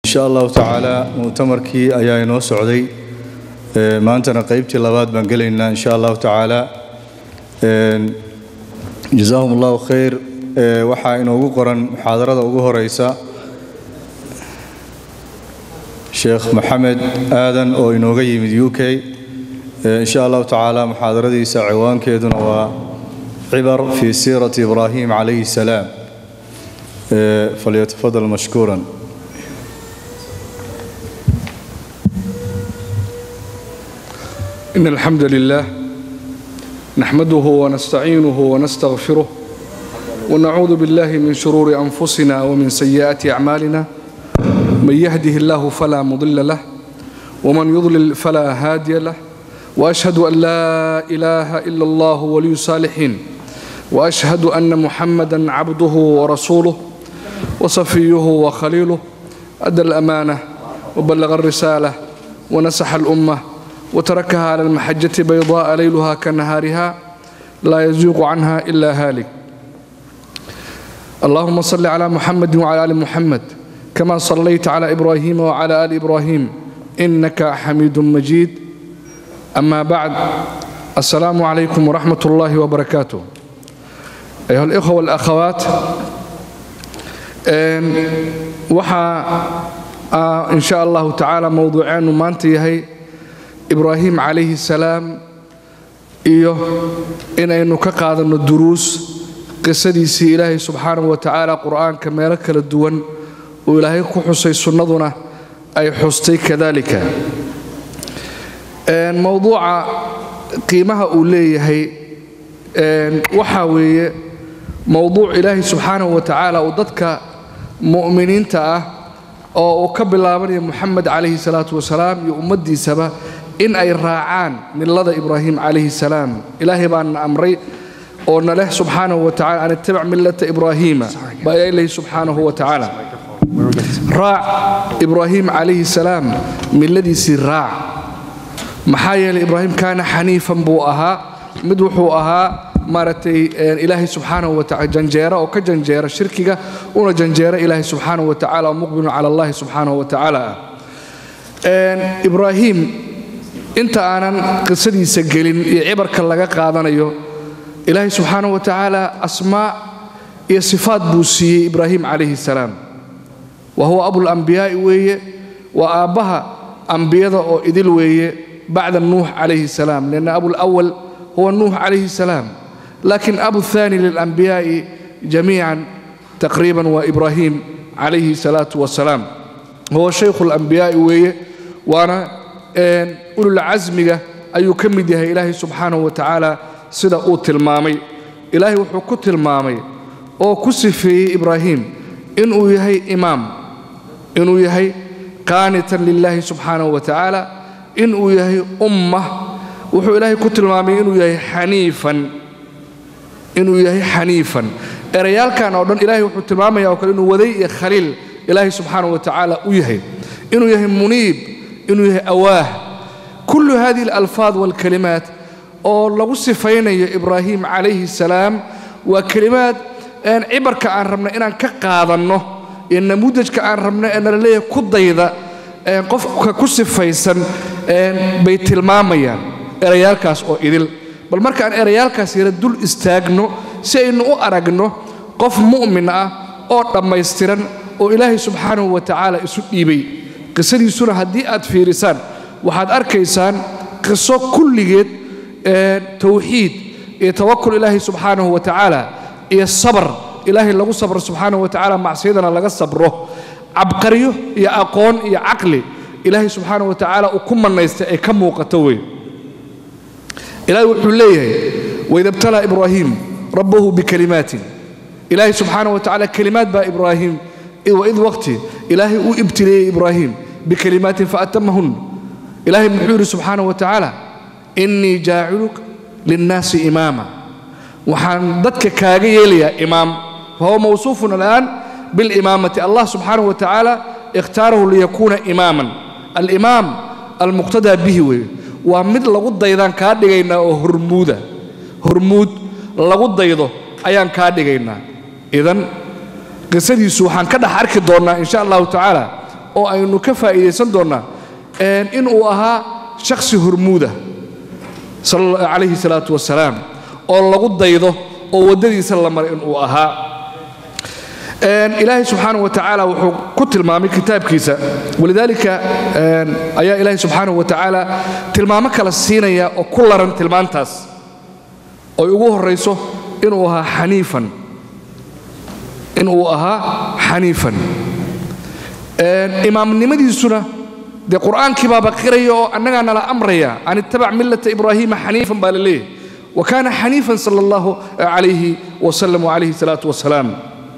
insha allahu tacaala mu'tamarkii ayaa inoo socday Ee, maantana qaybtii labaad baan gelaynaa insha allahu tacaala Een, jazaahum allahu khayr Ee, waxaa inoogu qoran muxaadarada ugu horeysa sheekh maxamed aadan oo inooga yimid u k Ee, insha allahu tacaala muxaadaradiisa ciwaankeeduna waa cibar fi siirati ibraahim calayhi salaam Ee, falyatafadal mashkuuran إن الحمد لله نحمده ونستعينه ونستغفره ونعوذ بالله من شرور أنفسنا ومن سيئات أعمالنا من يهده الله فلا مضل له ومن يضلل فلا هادي له وأشهد أن لا إله إلا الله ولي الصالحين وأشهد أن محمدا عبده ورسوله وصفيه وخليله أدى الأمانة وبلغ الرسالة ونسح الأمة وتركها على المحجة بيضاء ليلها كنهارها لا يزيغ عنها إلا هالك اللهم صل على محمد وعلى آل محمد كما صليت على إبراهيم وعلى آل إبراهيم إنك حميد مجيد أما بعد السلام عليكم ورحمة الله وبركاته أيها الإخوة والأخوات إن وحا آه إن شاء الله تعالى موضوعين ومانتي هي ibraahim calayhi salaam iyo inaynu ka qaadanno duruus qisadiisii ilaahay subxaanahu wa tacaala qur'aanka meelo kala duwan uu ilaahay ku xusay sunnaduna ay xustay kadalika mowduuca qiimaha uu leeyahay waxaa weeye mowduuc ilaahay subxaanahu wa tacaala uu dadka mu'miniinta ah oo uu ka bilaabanayo moxamed calayhi salaatu wasalaam iyo ummaddiisaba in ay raacaan millada ibraahim calayhi salaam ilaahay baana amray oo na leh subxaanahu wa tacala an ittabic millata ibraahiima baa ilahi subxaanahu wa tacaala raac ibraahim calayhi salaam milladiisii raac maxaa yeelay ibraahim kaana xaniifan buu ahaa mid wuxuu ahaa maaragtay ilaahay subxaanahu wa tacala janjeera oo ka janjeera shirkiga una janjeera ilaahay subxaanahu wa tacala oo muqbilun cala allahi subxaanahu wa tacaala ah ibraahim inta aanan qisadiisa gelin iyo cibarka laga qaadanayo ilaahay subxaanahu wa tacaala asmaa iyo sifaad buu siiyey ibraahim calayhi salaam wa huwa abulambiyaai weeye waa aabbaha ambiyada oo idil weeye bacda nuux calayhi salaam lianna abulawal huwa nuux calayhi salaam laakiin abu thaani lilambiyaai jamiican taqriiban waa ibraahim calayhi salaatu wasalaam huwa shaykhu alambiyaai weeye waana ululcasmiga ayuu ka mid yahay ilaahay subxaanahu wa tacaala sida uu tilmaamay ilaahay wuxuu ku tilmaamay oo ku sifeeyey ibraahim inuu yahay imaam inuu yahay qaanitan lilaahi subxaanahu wa tacaala inuu yahay ummah wuxuu ilaahay ku tilmaamay inuu yahay xaniifan inuu yahay xaniifan erayaalkan oo dhan ilaahay wuxuu tilmaamaya oo kale inuu waday iyo khaliil ilaahay subxaanahu wa tacaala u yahay inuu yahay muniib inuu yahay awaah kullu hadihi alalfaad walkalimaat oo lagu sifaynayo ibraahim calayhi salaam waa kelimaad cibarka aan rabna inaan ka qaadanno iyo namuudajka aan rabno ee nala leeyahay ku dayda qofka ku sifaysan bay tilmaamayaan erayaalkaas oo idil bal markaan erayaalkaas yara dul istaagno si aynu u aragno qof mu'min ah oo dhammaystiran oo ilaahay subxaanahu wa tacaala isu dhiibay qisadiisuna haddii aad fiirisaan waxaad arkaysaan qiso kulligeed tawxiid iyo tawakul ilaahay subxaanahu wa tacaala iyo sabar ilaahay lagu sabro subxaanahu wa tacaala macsiyadana laga sabro cabqaryo iyo aqoon iyo caqli ilaahay subxaanahu wa tacaala uu ku mannaysta ay ka muuqato wey ilaahay wuxuu leeyahay waida btalaa ibraahiim rabbahu bikalimaatin ilaahay subxaanahu wa tacaala kelimaad baa ibraahim waid waqti ilaahay uu ibtileeyey ibraahim bikalimaatin faatamahun ilaahay muxuu yidhi subxaanahu wa tacaala innii jaaciluk linnaasi imaama waxaan dadka kaaga yeelayaa imaam fahuwa mawsuufun al'aan bilimaamati allah subxaanahu wa tacaala ikhtaarahu liyakuuna imaaman alimaam almuqtadaa bihi weeye waa mid lagu daydaan kaa dhigaynaa oo hormuuda hormuud lagu daydo ayaan kaa dhigaynaa idan qisadiisu waxaan ka dhex arki doonnaa insha allahu tacaala oo aynu ka faa'iidaysan doonnaa inuu ahaa shakhsi hormuuda calayhi salaatu wasalaam oo lagu daydo oo waddadiisa la maray inuu ahaa ilaahay subxaanahu wa tacaala wuxuu ku tilmaamay kitaabkiisa walidaalika ayaa ilaahay subxaanahu wa tacaala tilmaamo kala siinaya oo ku laran tilmaantaas oy ugu horrayso inuu ahaa xaniifan inuu ahaa xaniifan imaamnimadiisuna dee qur'aankii baaba qiraya oo annagaa nala amraya an ittabac millata ibraahiima xaniifan baa la leeyahy wa kaana xaniifan sala allahu calayhi wasalam wacalayhi salaatu wasalaam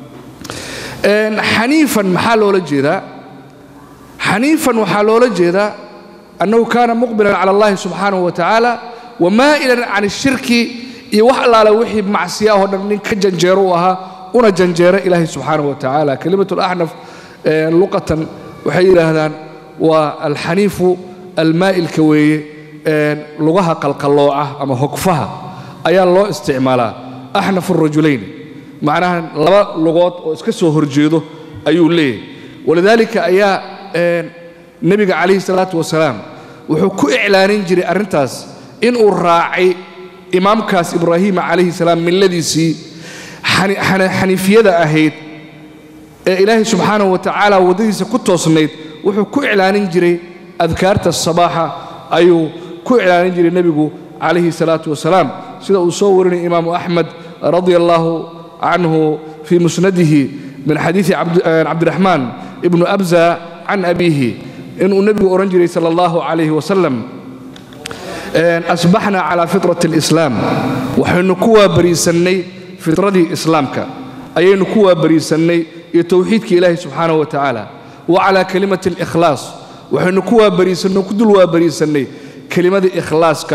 xaniifan maxaa loola jeedaa xaniifan waxaa loola jeedaa annahu kaana muqbilan cala allahi subxaanahu wa tacaala wamaa'ilan can ishirki iyo wax allaale wixii macsiyaahoo dhan nin ka janjeero u ahaa una janjeera ilaahay subxaanahu wa tacaala kelimatu laxnaf luqatan waxay yidhaahdaan waa alxaniifu almaa'ilka weeye lugaha qalqallooca ama hogfaha ayaa loo isticmaalaa axnafu rajulayn macnaha laba lugood oo iska soo horjeedo ayuu leeyahay walidaalika ayaa nebiga calayhi salaatu wasalaam wuxuu ku iclaanin jiray arrintaas inuu raacay imaamkaas ibraahiima calayhi salaam milladiisii xaniifiyada ahayd ee ilaahay subxaanahu wa tacaala waddadiisa ku toosnayd wuxuu ku iclaanin jiray adkaarta sabaaxa ayuu ku iclaanin jiray nebigu calayhi salaatu wasalaam sida uu soo warinaya imaamu axmed radia allaahu canhu fii musnadihi min xadiidi cabdiraxmaan ibnu abza can abiihi inuu nebigu odhan jiray sala allahu calayhi wasalam asbaxna calaa fitrat alislaam waxaynu ku waabariisannay fitradii islaamka ayaynu ku waabariisannay iyo towxiidka ilaahi subxaanahu wa tacaala wa calaa kelimati alikhlaas waxaynu ku waabariisannay ku dul waabariisannay kelimadii ikhlaaska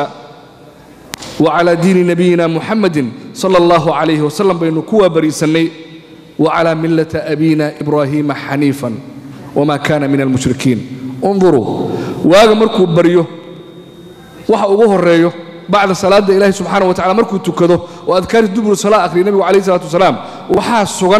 wa calaa diini nabiyina muxamadin sala allahu calayhi wasalam baynu ku waabariisannay wa calaa millata abiina ibraahiima xaniifan wamaa kaana min almushrikiin unduruu waaga markuu baryo waxa ugu horeeyo bacda salaadda ilaahi subxaana wa tacala markuu tukado oo adkaari dubru salaa akhriya nebigu calayhi salatu wasalaam waxaa sugan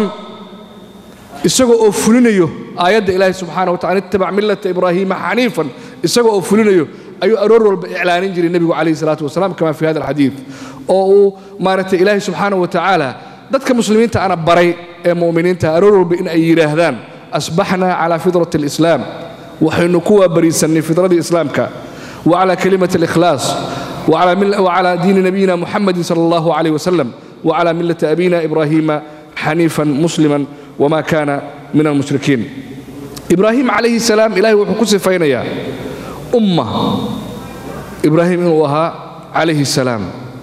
isagoo oo fulinayo aayadda ilaahi subxaana wa tacala ittabac millata ibraahiima xaniifan isagoo oo fulinayo ayuu aroor walba iclaanin jiray nebigu calayhi salaatu wasalaam kama fi hada alxadiid oo uu maaragtay ilaahi subxaana wa tacaala dadka muslimiinta ana baray ee mu'miniinta aroor walba in ay yidhaahdaan asbaxna calaa fidrati alislaam waxaynu ku waabariisannay fidradii islaamka وعلى كلمة الإخلاص وعلى, مل وعلى دين نبينا محمد صلى الله عليه وسلم وعلى ملة أبينا إبراهيم حنيفا مسلما وما كان من المشركين إبراهيم عليه السلام إلهي وحكوس فينيا أمة إبراهيم إنه عليه السلام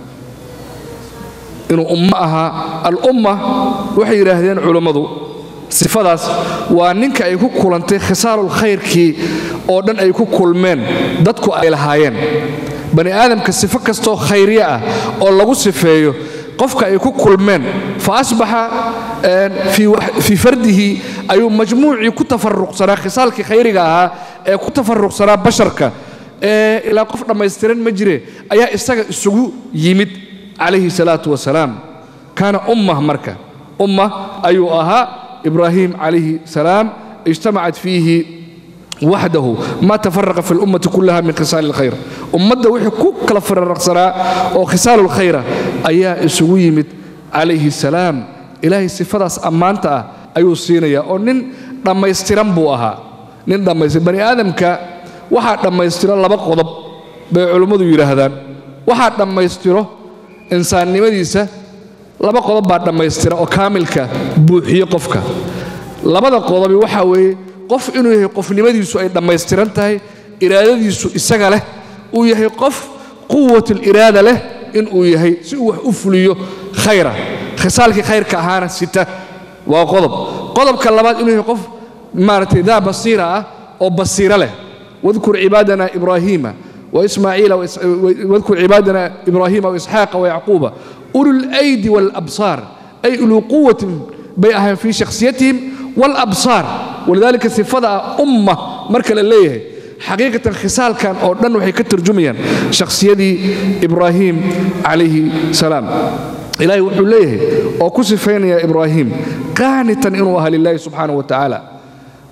إنه أمها الأمة وحي يراهدين علمضو sifadaas waa ninka ay ku kulantay khisaalul khayrkii oo dhan ay ku kulmeen dadku ay lahaayeen bani aadamka sifo kastoo khayriye ah oo lagu sifeeyo qofka ay ku kulmeen fa asbaxa fii fardihi ayuu majmuucii ku tafaruqsanaa khisaalkii khayriga ahaa ee ku tafaruqsanaa basharka ee ilaa qof dhammaystiran ma jire ayaa isaga isugu yimid calayhi salaatu wasalaam kaana ummah marka ummah ayuu ahaa إبراهيم عليه السلام اجتمعت فيه وحده ما تفرق في الأمة كلها من خصال الخير أمده وحي كل فرق سراء وخصال الخير أيا إسويمت عليه السلام إلهي صفات أمانتا أيو سينيا ونن لما يسترم بوها نن لما يسترم بني آدم كا واحد لما يسترم لبا قضب بعلمه يرهدان واحد لما يسترم إنسان نمديسه laba qodob baa dhammaystira oo kaamilka buuxiyo qofka labada qodobi waxaa weeye qof inuu yahay qofnimadiisu ay dhammaystiran tahay iraadadiisu isaga leh uu yahay qof quwatuliraada leh inuu yahay si uu wax u fuliyo khayra khisaalkii khayrka ahaana sita waa qodob qodobka labaad inuu yahay qof maaragtay daa basiira ah oo basiiro leh wadkur cibaadana ibraahiima وإسماعيل واذكر عبادنا إبراهيم وإسحاق ويعقوب أولو الأيدي والأبصار أي أولو قوة بيئهم في شخصيتهم والأبصار ولذلك صفة أمة مركل الليه حقيقة خصال كان أو دن وحي كترجميا شخصية إبراهيم عليه السلام إلهي وحو ليه أو كسفين يا إبراهيم قانتا إنه أهل الله سبحانه وتعالى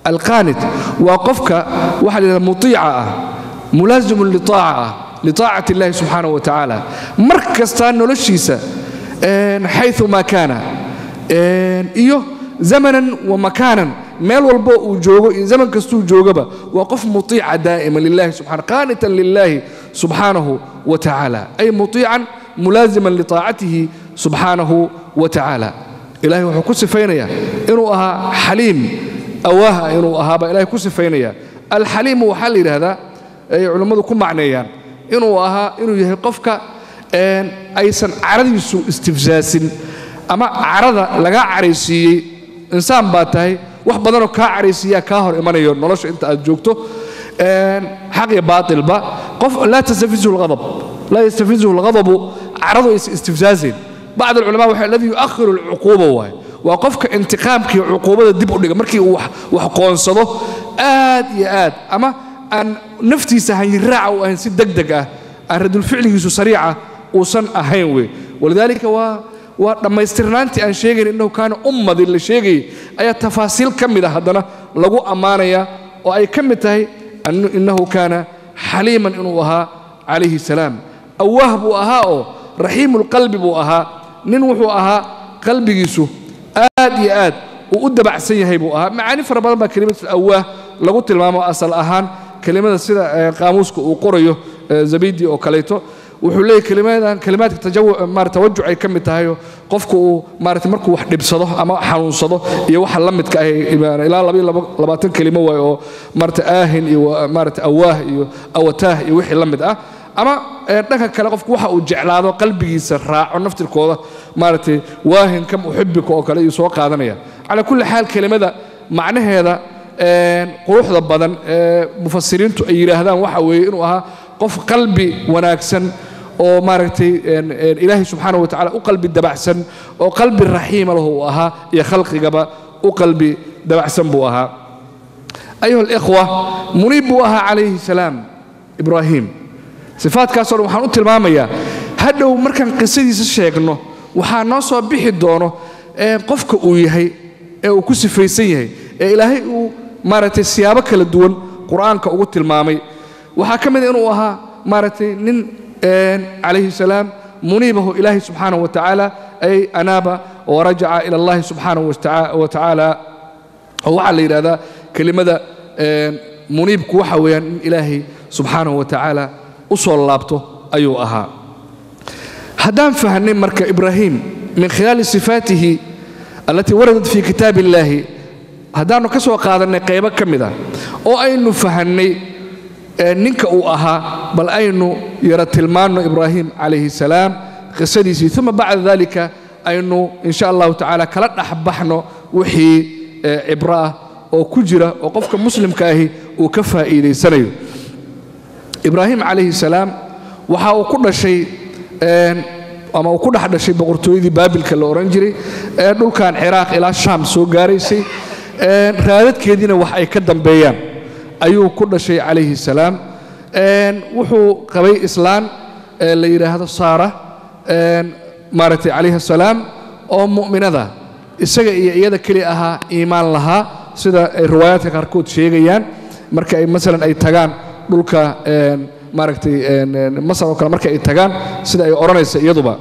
alqaanit waa qofka waxaa la yidhahda mutiica ah mulaazimun litaaca ah litaacati illahi subxaanahu wa tacaala mar kastaa noloshiisa xayu maa kaana iyo zamanan wa makaanan meel walbo uu joogo iyo zaman kastuu joogaba waa qof mutiica daa'ima lilahi subxana qaanitan lilahi subxaanahu wa tacaala ay mutiican mulaaziman litaacatihi subxaanahu wa tacaala ilahay wuxuu ku sifaynayaa inuu ahaa xaliim awaaha inuu ahaabaa ilahay ku sifaynaya alxaliimu waxaa la yidhaahdaa ay culammadu ku macneeyaan inuu ahaa inuu yahay qofka aysan caradiisu istifsaasin ama carada lagaa caraysiiyey insaan baa tahay wax badanoo kaa caraysiiyaa kaa hor imanayo nolosha inta aad joogto xaq iyo baatilba qof laa tastafizuhu lghadab laa yastafizuhu lghadabu caradu aysan istifsaasayn bacd alculamaa waxa alladii yu'akhiru alcuquuba waaye waa qofka intiqaamkii cuquubada dib u dhiga markii uu wax qoonsado aad iyo aad ama aan naftiisa hanyiraaca u ahayn si deg deg ah aan radulficligiisu sariica uusan ahayn wey walidaalika waa waa dhammaystirnaantii aan sheegayn innahu kaana ummadin la sheegayay ayaa tafaasiil ka mid a haddana lagu ammaanaya oo ay ka mid tahay innahu kaana xaliiman inuu ahaa calayhi salaam awaah buu ahaa oo raxiimulqalbi buu ahaa nin wuxuu ahaa qalbigiisu aad iyo aad uu u dabacsan yahay buu ahaa macaani fara badan baa kelimatul awaah lagu tilmaamo asal ahaan kelimada sida qaamuuska uu qorayo zabidi oo kaleeto wuxuu leeyahy kelimadan kelimaadka tawajuc ay ka mid tahayo qofku uu maarata markuu wax dhibsado ama xanuunsado iyo waxa la midka ah ilaa labaatan kelimo waay oo maarata aahin iyo maarata awaah iyo awataah iyo wixii la mid ah ama dhanka kale qofku waxa uu jeclaado qalbigiisa raaco naftirkooda maaragtay waahin kam uxibika oo kale iyuu soo qaadanaya calaa kulli xaal kelimada macnaheeda quruxda badan ee mufasiriintu ay yidhaahdaan waxa weeye inuu ahaa qof qalbi wanaagsan oo maaragtay ilaahay subxaana wa tacala u qalbi dabacsan oo qalbi raxiima lahu uu ahaa iyo khalqigaba u qalbi dabacsan buu ahaa ayuha alikhwa muniib buu ahaa calayhi salaam ibraahim sifaadkaasoo dhan waxaan u tilmaamayaa hadhow markaan qisadiisa sheegno waxaa noo soo bixi doono qofka uu yahay ee uu ku sifaysan yahay ee ilaahay uu maaragtay siyaabo kala duwan qur'aanka ugu tilmaamay waxaa ka mid a inuu ahaa maaragtay nin calayhi salaam muniibahu ilaahi subxaanahu wa tacaala ay anaaba warajaca ila allahi subxaanahu wa tacaala oo waxaa la yidhahdaa kelimada muniibku waxa weeyaan in ilaahay subxaanahu wa tacaala u soo laabto ayuu ahaa haddaan fahnay marka ibraahim min khilaali sifaatihi allatii waradat fii kitaab illaahi haddaannu ka soo qaadannay qaybo ka mid ah oo aynu fahannay ninka uu ahaa bal aynu yara tilmaanno ibraahim calayhi salaam qisadiisii uma bacda dalika aynu insha allahu tacaala kala dhexbaxno wixii cibro ah oo ku jira oo qofka muslimka ahi uu ka faa'iidaysanayo ibraahim calayhi salaam waxa uu ku dhashay ama uu ku dhex dhashay boqortooyadii baabilka la odhan jiray ee dhulkan ciraaq ilaa shaam soo gaaraysay raadadkeediina wax ay ka dambeeyaan ayuu ku dhashay calayhi salaam wuxuu qabay islaan la yidhaahdo saara maaragtay calayhi salaam oo mu'minada isaga iyo iyada keli ahaa iimaan lahaa sida ay riwaayaadka qaarkood sheegayaan marka ay masalan ay tagaan dhulka maaragtay masar oo kale marka ay tagaan sida ay odhanaysa iyaduba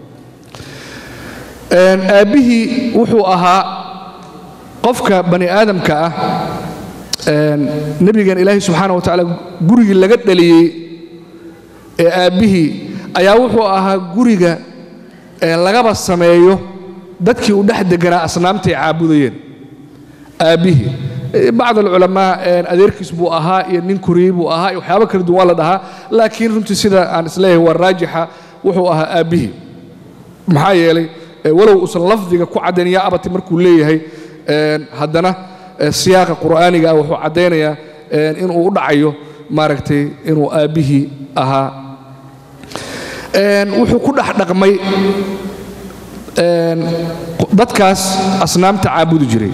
aabbihii wuxuu ahaa qofka bani aadamka ah nebigan ilaahay subxaana wa tacaala gurigii laga dhaliyey ee aabbihii ayaa wuxuu ahaa guriga lagaba sameeyo dadkii u dhex deganaa asnaamtay caabudayeen aabbihii bacd alculamaa adeerkiis buu ahaa iyo nin koriyey buu ahaa iyo waxyaaba kala duwan waa la dhahaa laakiin runtii sida aan isleeyahay waa raajixa wuxuu ahaa aabbihii maxaa yeelay walow uusan lafdiga ku caddayn yaa abati markuu leeyahay haddana siyaaqa qur'aaniga ah wuxuu caddaynayaa inuu u dhacayo maaragtay inuu aabbihii ahaa wuxuu ku dhex dhaqmay dadkaas asnaamta caabudi jiray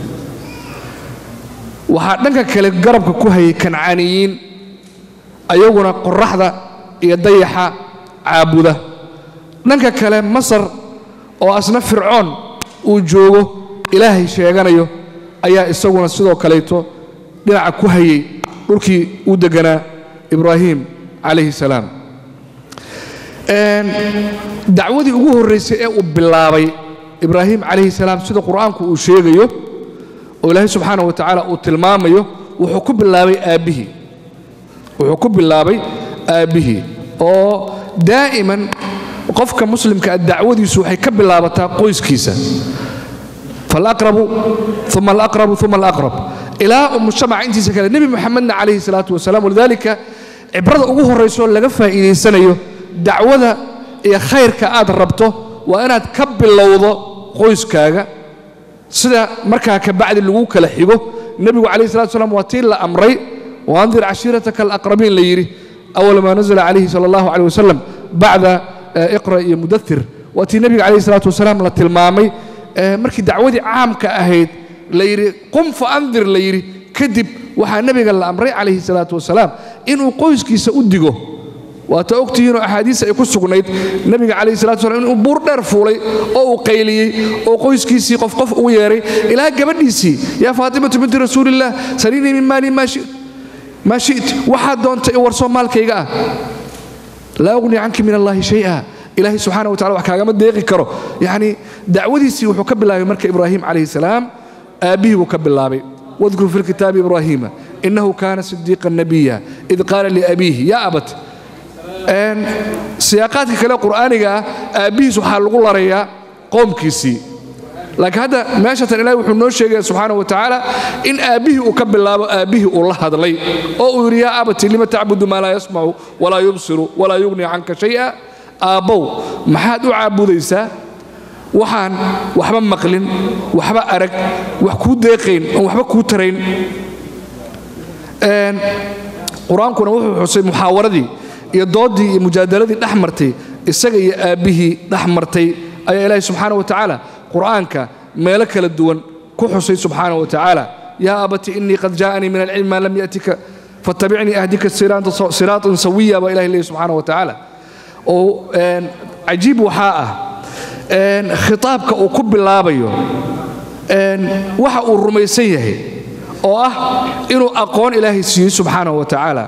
waxaa dhanka kale garabka ku hayay kancaaniyiin ayaguna qoraxda iyo dayaxa caabuda dhanka kale masar oo asna fircoon uu joogo ilaahay sheeganayo ayaa isaguna sidoo kaleeto dhinaca ku hayay dhulkii uu deganaa ibraahim calayhi salaam dacwadii ugu horraysay ee uu bilaabay ibraahim calayhi salaam sida qur'aanku uu sheegayo oo ilaahay subxaana wa tacaala uu tilmaamayo wuxuu ku bilaabay aabbihii wuxuu ku bilaabay aabbihii oo daa'iman qofka muslimka ah dacwadiisu waxay ka bilaabataa qoyskiisa falaqrabu uma alaqrabu uma alaqrab ilaa uu mujtamaca intiisa kale nebi moxamedna calayhi salaatu wasalaam walidaalika cibrada ugu horraysoo laga faa'iidaysanayo dacwada iyo khayrka aad rabto waa inaad ka bilowdo qoyskaaga sida markaa ka bacdi lagu kala xigo nebigu calayhi salatu wasalaam waa tii la amray waandir cashiirataka alaqrabiin la yidhi awal maa nazala calayhi sala allahu caleyh wasalam bacda iqra iyo mudathir waa tii nebiga calayhi salaatu wasalaam la tilmaamay markii dacwadii caamka ahayd la yidhi qum fa andir la yidhi kadib waxaa nebiga la amray calayhi salaatu wasalaam inuu qoyskiisa u digo waata ogtihiinoo axaadiis ay ku sugnayd nebiga calayhi salatu wasalaam inuu buur dheer fuulay oo uu qayliyey oo qoyskiisii qof qof ugu yeeray ilaa gabadhiisii yaa faatimatu binti rasuulillaah saliinii min maali maa shi'ti waxaad doontay warsoo maalkayga ah laa ughni canki min allaahi shay'a ilaahay subxaana wa tacala wax kaagama deeqi karo yacni dacwadiisii wuxuu ka bilaabay marka ibraahim calayhi salaam aabbihii buu ka bilaabay wadkur fi lkitaabi ibraahiima inahu kaana sidiiqa nabiya id qaala liabiihi yaa abat siyaaqaadka kale qur'aaniga ah aabbihiis waxaa lagu larayaa qoomkiisii laakiin hadda meeshatan ilahi wuxuu noo sheegaya subxaana wa tacaala in aabbihii uu ka bilaabo aabbihii uu la hadlay oo uu yidhi yaa abati lima tacbudu maa laa yasmacu walaa yubsiru walaa yugni canka shay'a aabbow maxaad u caabudaysaa waxaan waxba maqlin waxba arag wax kuu deeqayn oon waxba kuu tarayn qur-aankuna wuxuu xusay muxaawaradii iyo doodii iyo mujaadaladii dhex martay isaga iyo aabbihii dhex martay ayaa ilaahi subxaana wa tacaala qur'aanka meelo kala duwan ku xusay subxaana wa tacaala yaa abati inii qad jaa'anii min alcilmi maa lam yatika fatabicnii ahdika siraatan sawiya baa ilahi leeyahy subxaana wa tacaala oo cajiib waxaa ah khitaabka uu ku bilaabayo waxa uu rumaysan yahay oo ah inuu aqoon ilaahay siiyey subxaanahu wa tacaala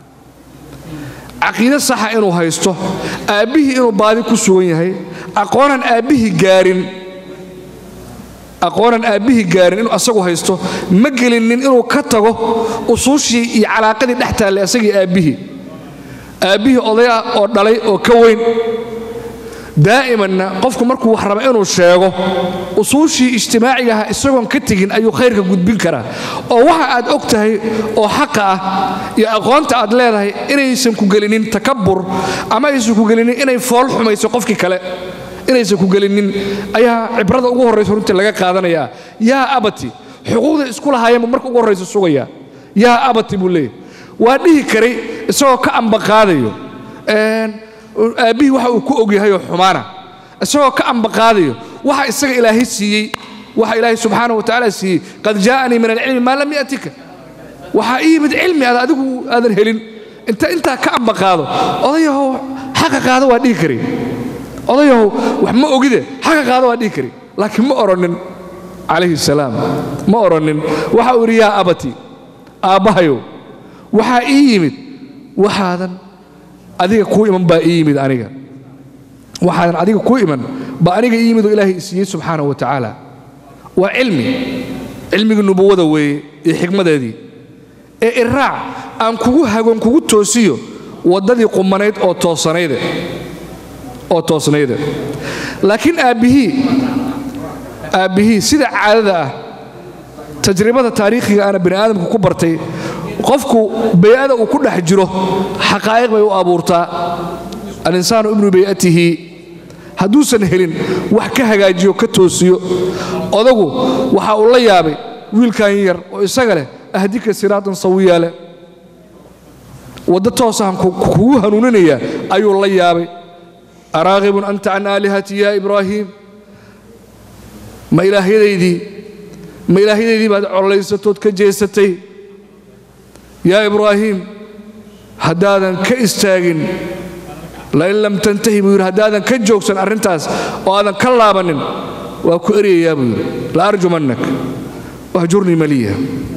caqiide saxa inuu haysto aabbihii inuu baadi ku sugan yahay aqoonan aabbihii gaarin aqoonan aabbihii gaarin inuu asagu haysto ma gelinin inuu ka tago usuushii iyo calaaqadii dhex taallay asagii aabbihii aabbihii oday ah oo dhalay oo ka weyn daa'imanna qofku markuu wax raba inuu sheego usuushii ijtimaaciga aha isagoon ka tegin ayuu khayrka gudbin karaa oo waxa aad og tahay oo xaqa ah iyo aqoonta aad leedahay inaysan ku gelinin takabur ama aysan ku gelinin inay fool xumayso qofkii kale inaysan ku gelinin ayaa cibrada ugu horraysa runtii laga qaadanayaa yaa abati xuquuqda isku lahaayeen buu marka ugu horraysa sugayaa yaa abati buu leeyahy waa dhihi karay isagoo ka ambaqaadayo aabbihii waxa uu ku ogyahayoo xumaana isagoo ka ambaqaadayo waxa isaga ilaahay siiyey waxa ilaahay subxaana wa tacaala siiyey qad jaa'anii min alcilmi maa lam yatika waxaa ii yimid cilmi aad adigu aadan helin inta intaa ka ambaqaado odayahow xaqa qaado waa dhihi kari odayahow wax ma ogide xaqa qaado waa dhihi kari laakiin ma odhanin calayhi salaam ma odhanin waxa uu yidhi yaa abati aabbahayow waxaa ii yimid waxaadan adiga kuu iman baa ii yimid aniga waxaadan adiga kuu iman baa aniga ii yimid oo ilaahay isiiyey subxaana wa tacaala waa cilmi cilmigii nubuwada weeye iyo xikmadeedii ee iraac aan kugu hagon kugu toosiyo waddadii qumanayd oo toosanayde oo toosnayde laakiin aabbihii aabbihii sida caadada ah tajribada taariikhiga aana bani aadamku ku bartay qofku bay'ada uu ku dhex jiro xaqaa'iq bay u abuurtaa alinsaanu ibnu bay'atihi hadduusan helin wax ka hagaajiyo ka toosiyo odagu waxa uu la yaabay wiilkan yar oo isaga leh ahdika siraatan sawiya leh waddo toosahan kugu hanuuninayaa ayuu la yaabay araaqibun anta can aalihati ya ibraahiim ma ilaahyadaydii ma ilaahyadaydii baad colaysatood ka jeesatay yaa ibraahiim haddaadan ka istaagin lain lam tantahi buu yidhi haddaadan ka joogsan arrintaas oo aadan ka laabannin waa ku eryayaa buu yidhi la arjumannak wahjurni maliya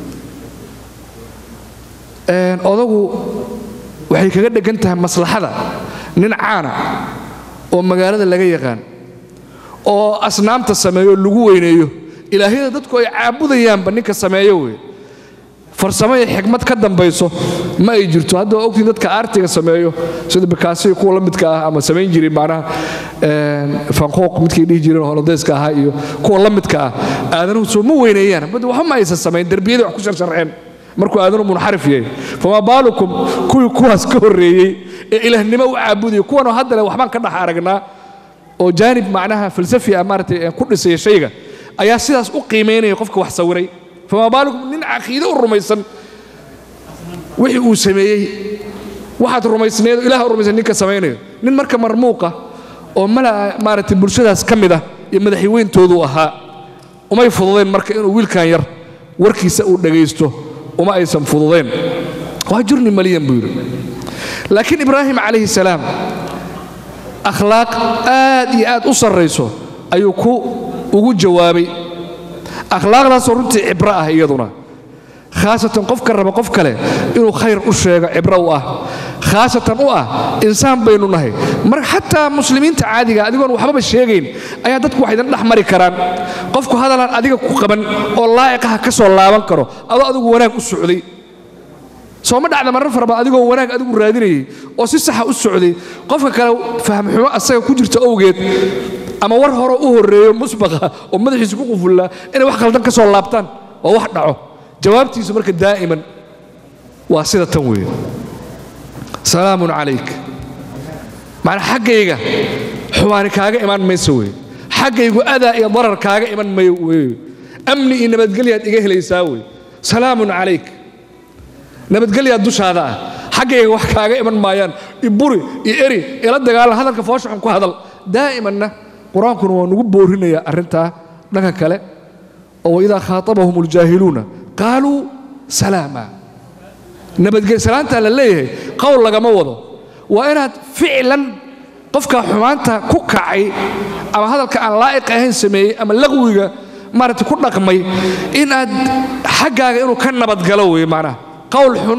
odagu waxay kaga dhegan tahay maslaxada nin caana oo magaalada laga yaqaan oo asnaamta sameeyo lagu weyneeyo ilaahyada dadku ay caabudayaanba ninka sameeyo wey farsamo iyo xikmad ka dambayso ma ay jirto hadda waa ogtiin dadka aartiga sameeyo sida bikaasiyo kuwa la midka ah ama samayn jiray macnaha fanqooq midkay dhihi jireen holodeyska ahaa iyo kuwa la midka ah aadanuhu soo ma weyneeyaan bad waxba ma aysan samayn derbiyadii wax ku sharsharxeen markuu aadanu munxarif yahay famaa baalukum kuwii kuwaas ka horreeyey ee ilaahnimo u caabudaya kuwanoo haddale waxbaan ka dhex aragnaa oo jaanib macnaha falsafi ah maaratay ku dhisaya shayga ayaa sidaas u qiimaynaya qofka wax sawiray famaa baalukum nin caqiide u rumaysan wixii uu sameeyey waxaad rumaysneed ilaah u rumaysan ninka samaynayo nin marka marmuuqa oo mala maaragtay bulshadaas ka mid ah iyo madaxweyntoodu ahaa umay fududeen marka inuu wiilkan yar warkiisa uu dhagaysto uma aysan fududeen waa jurni maliyan buu yidhi laakiin ibraahim calayhi salaam akhlaaq aad iyo aad u sarrayso ayuu ku ugu jawaabay akhlaaqdaasoo runtii cibro ah iyaduna khaasatan qofka raba qof kale inuu khayr u sheego cibro u ah khaasatan u ah insaan baynu nahay mar xataa muslimiinta caadiga adigoon waxbaba sheegayn ayaa dadku wax idin dhex mari karaan qofku hadalaan adiga ku qaban oo laa'iqaha ka soo laaban karo adoo adigu wanaag u socday sooma dhacda marar fara badan adigoo wanaag adigu raadinayay oo si saxa u socday qofka kale fahmxumo asaga ku jirta owgeed ama war hore u horreeyo musbaqa oo madaxiisa ku qufullaa inay wax khaldan ka soo laabtaan oo wax dhaco jawaabtiisu marka daa'iman waa sida tan weeye salaamun calayk macnaa xaggayga xumaani kaaga imaan mayso weye xaggaygu adaa iyo darar kaaga iman mayo weye amni iyo nabadgelyaad iga helaysaa weye salaamun calayk nabadgelyaad dushaada ah xaggayga wax kaaga iman maayaan iburi iyo eri ila dagaalan hadalka foosha xun ku hadal daa'imanna qur-aankuna waa nugu boorinayaa arrintaa dhanka kale oo waidaa khaatabahum اljaahiluuna qaaluu salaama nabadgel salaantaa la leeyahay qowl lagama wado waa inaad ficlan qofka xumaanta ku kacay ama hadalka aan laa'iq ahayn sameeyey ama laqwiga maaragtay ku dhaqmay inaad xaggaaga inuu ka nabadgalo weeye macnaha qowl xun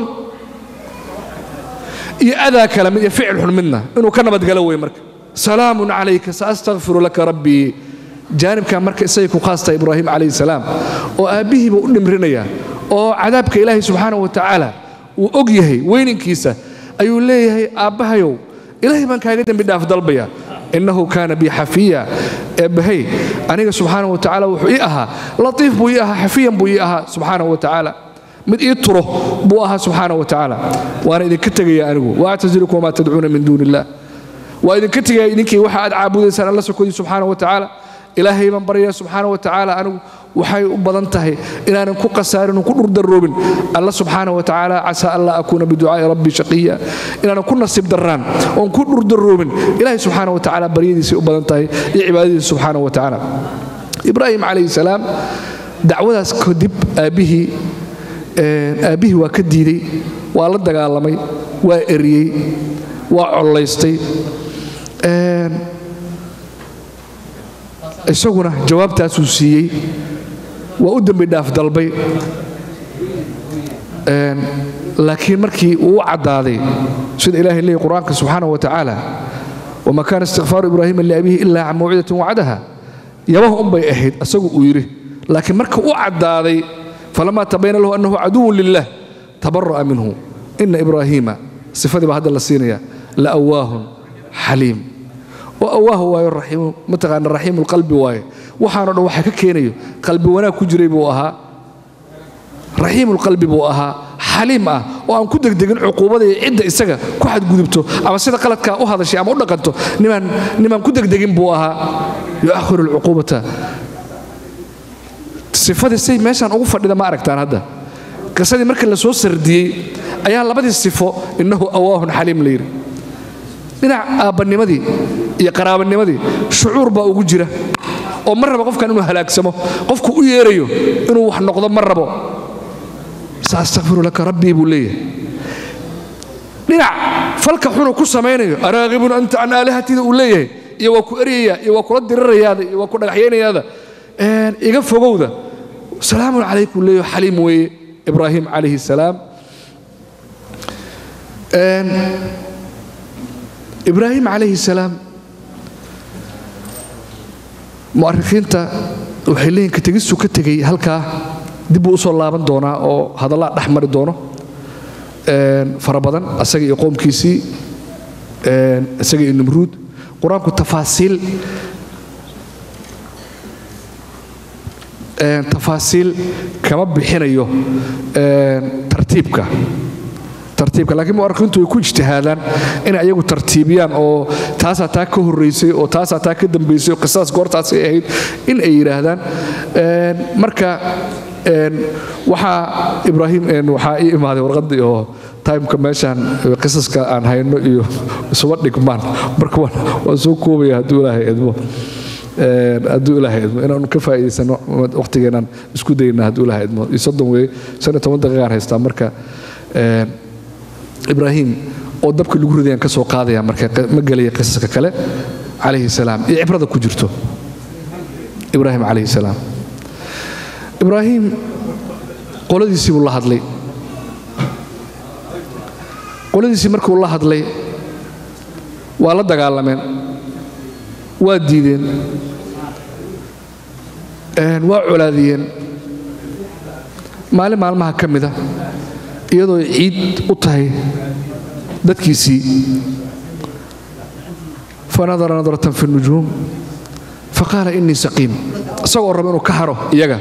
iyo adaa kale mid iyo ficil xun midna inuu ka nabadgalo weeye marka salaamun calayka saastakfiru laka rabbii jaanibkaa marka isagay ku khaastaa ibraahim calayhi salaam oo aabbihiiba u dhimrinaya oo cadaabka ilaahay subxaana wa tacaala uu og yahay weyninkiisa ayuu leeyahay aabbahayow ilaahay baan kaaga dembi dhaaf dalbaya innahu kaana bi xafiya eebbahay aniga subxaana wa tacaala wuxuu ii ahaa latiif buu ii ahaa xafiyan buu ii ahaa subxaana wa tacaala mid ii turo buu ahaa subxaana wa tacaala waana idinka tegaya anigu waactasilukum wamaa tadcuuna min duuni illah waa idinka tegaya idinkii waxa aad caabudaysaan alla sokodii subxaana wa tacaala ilaahay baan baryaa subxaana wa tacaala anigu waxay u badan tahay inaanan ku khasaarin oo ku dhurdaroobin alla subxaana wa tacaala casaa an laa akuuna biducaa'i rabbi shaqiya inaanan ku nasiib darraan oon ku dhurdaroobin ilaahay subxaana wa tacaala baryadiisay u badan tahay iyo cibaadadiisa subxaana wa tacaala ibraahim calayhi salaam dacwadaas kadib aabbihii aabbihii waa ka diiday waa la dagaalamay waa eriyey waa collaystay isaguna jawaabtaasuu siiyey waa u dembi dhaaf dalbay laakiin markii uu u caddaaday sida ilahay leeyay qur-aanka subxaana wa tacaala wama kaana istikfaaru ibraahima liabihi ilaa can mawcidatin wacdaha yabaha unbay ahayd asagu uu yidhi laakiin marka u caddaaday falamaa tabayana lahu annahu caduwun lilah tabara'a minhu ina ibraahiima sifadii baa hadda la siinaya la awaahun xaliim oo awaahu waayo raxiimu mataqaana raxiimu lqalbi waaye waxaanoo dhan waxa ka keenayo qalbi wanaag ku jiray buu ahaa raxiimulqalbi buu ahaa xaliim ah oo aan ku degdegin cuquubada iyo cidda isaga ku xadgudubto ama sida qaladkaa u hadashay ama u dhaqanto nimaan nimaan ku degdegin buu ahaa yu'akhiru alcuquubata sifadii say meeshaan ugu fadhida ma aragtaan hadda qisadii markii la soo sardiyey ayaa labadii sifo innahu awaahun xaliim la yidhi dhinac aabbanimadii iyo qaraabanimadii shucuur baa ugu jira oo ma rabo qofkan inuu halaagsamo qofku u yeerayo inuu wax noqdo ma rabo saastakfiru laka rabbii buu leeyahay dhinac falka xunuu ku samaynayo araaqibun anta can aalihatida uu leeyahay iyo waa ku eryaya iyo waa kula dirirayaada iyo waa ku dhagaxyaynayaada iga fogowda salaamun calaykum leeyo xaliim weeye ibraahim calayhi salaam ibraahim calayhi salaam mu'arikiinta waxay leeyihin kategistuu ka tegey halkaa dib buu usoo laaban doonaa oo hadallaa dhex mari doono fara badan asaga iyo qoomkiisii isaga iyo nimruud qur-aanku tafaasiil tafaasiil kama bixinayo tartiibka tartiibka laakiin mu'arikhiintu way ku ijtihaadaan inay ayagu tartiibiyaan oo taasaa taa ka horraysay oo taasaa taa ka dambaysay oo qisadaas goortaasay ahayd in ay yidhaahdaan marka waxaa ibraahim waxaa ii imaaday warqaddii oo timeka meeshaan qisaska aan hayno iyo isuba dhigmaan marka waan soo koobaya hadduu ilaahay idmo hadduu ilaahay idmo inaanu ka faa'iidaysano waqtigeenaan isku dayna hadduu ilaahay idmo iyo soddon weeye shan iyo toban daqiiqaan haystaa marka ibraahim oo dabka lagu ridayaan ka soo qaadaya marka ma gelaya qisaska kale calayhi salaam iyo cibrada ku jirto ibraahim calayhi salaam ibraahim qoladiisii buu la hadlay qoladiisii markuu la hadlay waa la dagaalameen waa diideen waa colaadiyeen maalin maalmaha ka mida iyadoo ciid u tahay dadkiisii fanadara nadratan fi nujuum faqaala innii saqiim isagoo raba inuu ka haro iyaga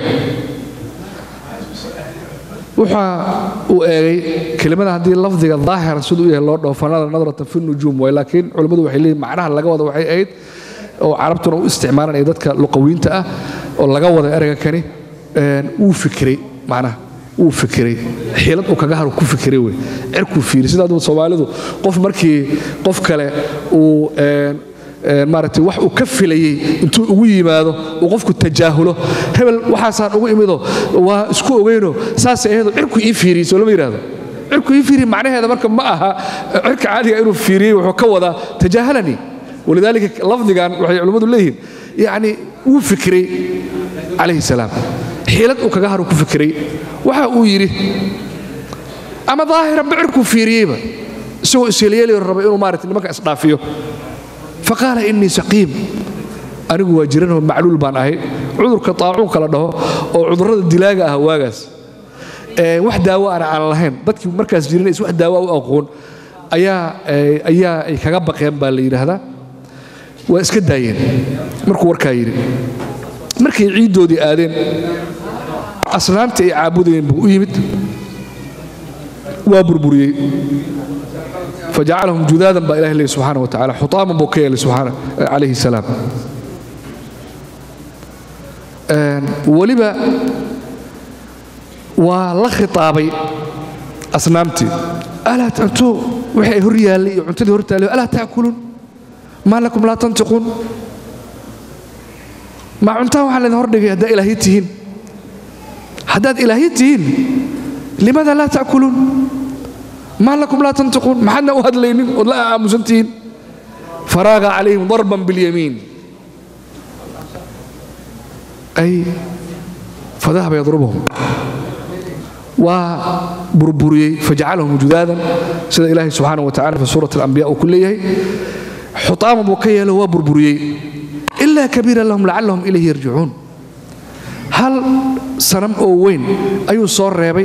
waxa uu eegay kelimada haddii lafdiga daahiran siduu u yahay loo dhaho fanadara nadratan fi nujuum way laakiin culimmadu waxay leeyihin macnaha laga wada waxay ahayd oo carabtuna u isticmaalanaya dadka luqawiinta ah oo laga wada ereyga kani wuu fikiray macnaha wuu fikiray xiilad uu kaga haru ku fikiray wey cirkuu fiiri sidaa soomaalidu qof markii qof kale uu maaragtay wax uu ka filayey intuu ugu yimaado uu qofku tajaahulo hebel waxaasaan ugu imido waa isku ogeyno saasay ahaydoo cirku ii fiiriyey soo lama yidhahdo cirku ii fiiriyey macnaheeda marka ma aha cirka caadiga inuu fiiriyey wuxuu ka wadaa tajaahalanii walidaalika lafdigan waxay culimmadu leeyihiin yacni wuu fikiray calayhi salaam xiilad uu kaga haru ku fikiray waxa uu yidhi ama daahiran bacirkuu fiiriyeyba isagoo isyeelyeelayo raba inuu maarata nimanka isdhaafiyo faqaala innii saqiim anigu waa jiranoo macluul baan ahay cudurka taacuunka la dhaho oo cudurrada dilaaga ah waagaas wax daawo ana aan lahayn dadkii markaas jiranays wax daawo u aqoon ayaa ayaa ay kaga baqeen baa la yidhaahdaa waa iska daayeen markuu warkaa yidhi markay ciiddoodii aadeen asnaamtii ay caabudayeen buu u yimid waa burburiyey fajacalahum judaadan baa ilahi leeyay subxaana wa tacala xutaaman buu ka yeelay subxaana calayhi salaam weliba waa la khitaabay asnaamtii alaa cunto wixii ay hor yaallay iyo cuntadii hor taallay alaa taakuluun maa lakum laa tantiquun ma cuntaan waxaa laydin hordhigay haddaa ilaahyo tihiin haddaad ilaahyo tihiin limaada laa ta'kuluun maa lakum laa tantiquun maxaadna u hadlaynin ood la aamusan tihiin faraaga calayhim darban biاlyamiin ay fadahaba yadrubahum waa burburiyey fajacalahum judaadan sida ilaahay subxaana wa tacala fi suurat alambiya uu ku leeyahay xutaaman buu ka yeelo waa burburiyey ilaa kabiiran lahum lacallahum ilayhi yarjicuun hal sanam oo weyn ayuu soo reebay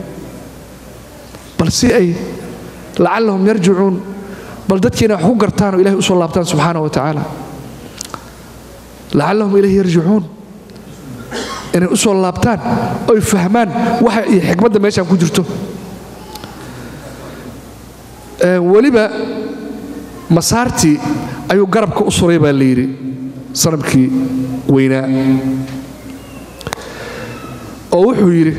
bal si ay lacallahum yarjicuun bal dadkiina wax ku gartaan oo ilahay u soo laabtaan subxaana wa tacaala lacallahum ilayhi yarjicuun inay u soo laabtaan oy fahmaan waxa iyo xikmadda meeshaan ku jirto weliba masaartii ayuu garabka u suray baa la yidhi sanamkii weynaa oo wuxuu yidhi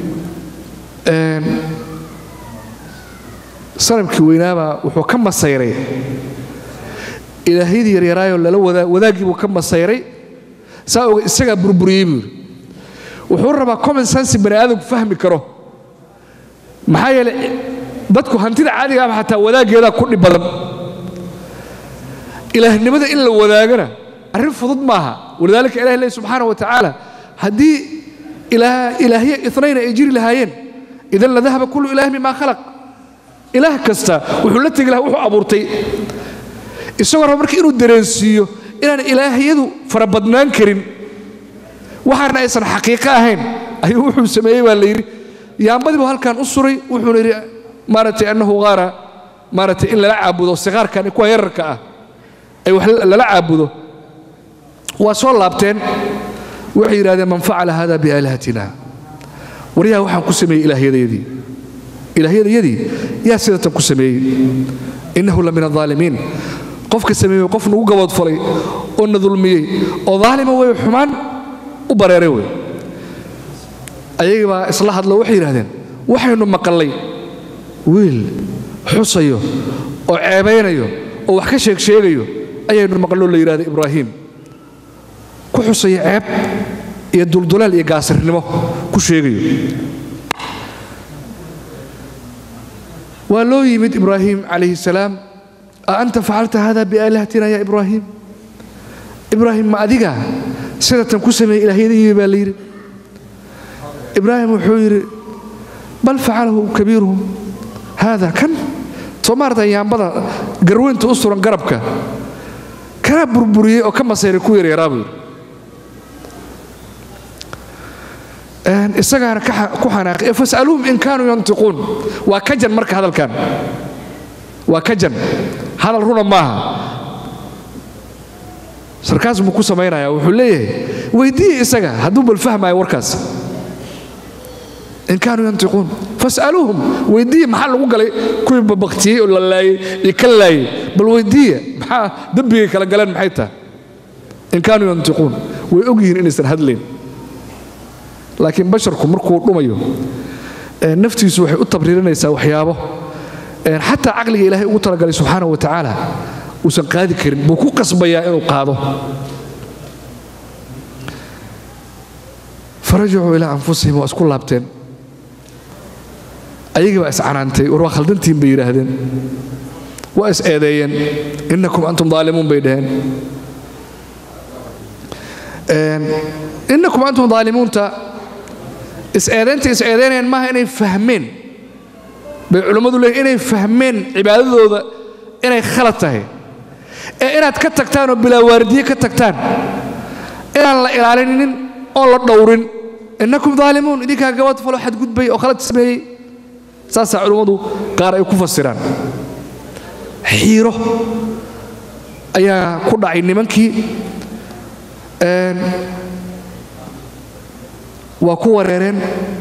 sanamkii weynaabaa wuxuu ka masayray ilaahyadii yaryaraayoo lala wadaaggii buu ka masayray saa oga isagaa burburiyey buu yidhi wuxuu rabaa common sense bani aadamku fahmi karo maxaa yeelay dadku hantida caadiga ah xataa wadaaggeedaa ku dhib badan ilaahnimada in la wadaagana arrin fudud maaha walidaalika ilahi leey subxaana wa tacaala haddii ilaahya inayna ay jiri lahaayeen idan la dahaba kullu ilaah bimaa khalaq ilaah kasta wuxuu la tegi laha wuxuu abuurtay isagoo raba marka inuu dareensiiyo inaan ilaahyadu farabadnaan karin waxaana aysan xaqiiqo ahayn ayuu wuxuu sameeyey baa la yidhi yaambadii buu halkan u suray wuxuuna yidhi maaragtay annahu qaara maaragtay in lala caabudo siqaarkan kuwa yararka ah ay wax lala caabudo waa soo laabteen waxay yidhahdeen man facala hada biaalihatina waryaha waxaan ku sameeyey ilaahyadayadii ilaahyadayadii yaa sidatan ku sameeyey innahu la min alaalimiin qofka sameeyey qof nagu gaboodfalay oo na dulmiyey oo daalima wey xumaan u bareeray wey ayagii baa isla hadlo waxay yidhahdeen waxaynu maqallay wiil xusayo oo ceebaynayo oo wax ka sheeg sheegayo ayaynu maqalloo la yidhahda ibraahiim ku xusaya ceeb iyo duldulaal iyo gaasirnimo ku sheegayo waa loo yimid ibraahim calayhi salaam a anta facalta hada biaalihatina ya ibraahim ibraahim ma adiga sidatan ku sameeyey ilaahyadayii baa la yidhi ibraahim wuxuu yidhi bal facalahu kabiiruhum haada kan soo maarata yaambada garweynta u suran garabka kana burburiyey oo ka masayray ku yaryaraa buu yidhi isagaana ku xanaaqay fasaluuhum in kaanuu yantiquun waa kajan marka hadalkan waa kajan hadal runa maaha sarkaas buu ku samaynaya wuxuu leeyahay weydiiye isaga hadduu bal fahmaayo warkaas in kaanuu yantiquun fasaluuhum weydiiye maxaa lagu galay kuwii babaktiyey oo la laayey iyo ka laayey bal weydiiye maxaa dembigay kala galeen maxay tahay in kaanuu yantiquun way og yihiin inaysan hadlayn laakiin basharku markuu dhumayo naftiisu waxay u tabriirinaysaa waxyaabo xataa caqliga ilaahay ugu talagalay subxaana wa tacaala uusan qaadi karin buu ku qasbayaa inuu qaado farajacuu ilaa anfusihim waa isku laabteen ayagii baa iscanaantay war waa khaldantiin bay yidhaahdeen waa is eedeeyeen innakum antum daalimuun bay dhaheen innakum antum daalimuunta is-eedaynta is-eedaynayaan maaha inay fahmeen bay culammadu leeyiin inay fahmeen cibaadadooda inay khalad tahay ee inaad ka tagtaan oo bilaa waardiye ka tagtaan inaan la ilaalinin oon la dhowrin innakum daalimuun idinkaa gabad falo xadgudbay oo khalad sameeyey saasaa culummadu qaar ay ku fasiraan xiiro ayaa ku dhacay nimankii waa ku wareereen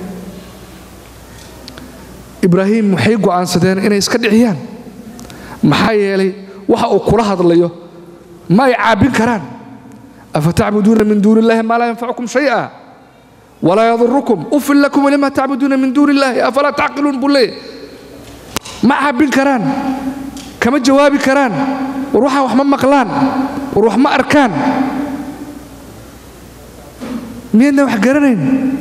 ibraahim waxay go'aansadeen inay iska dhiciyaan maxaa yeelay waxa uu kula hadlayo ma ay caabin karaan afatacbuduuna min duuni illahi maa laa yanfacukum shay'a walaa yadurukum ufin lakum walima tacbuduuna min duuni illahi afalaa tacqiluun buu leeyahy ma caabin karaan kama jawaabi karaan war waxaan wax ma maqlaan war wax ma arkaan miyaydna wax garanayn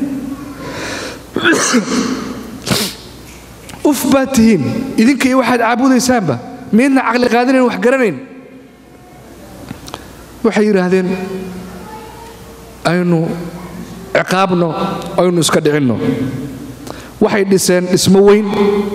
uf baad tihiin idinka iyo waxaad caabudaysaanba miyaydna caqli qaadinayn wax garanayn waxay yidhaahdeen aynu ciqaabno aynu iska dhicinno waxay dhiseen dhismo weyn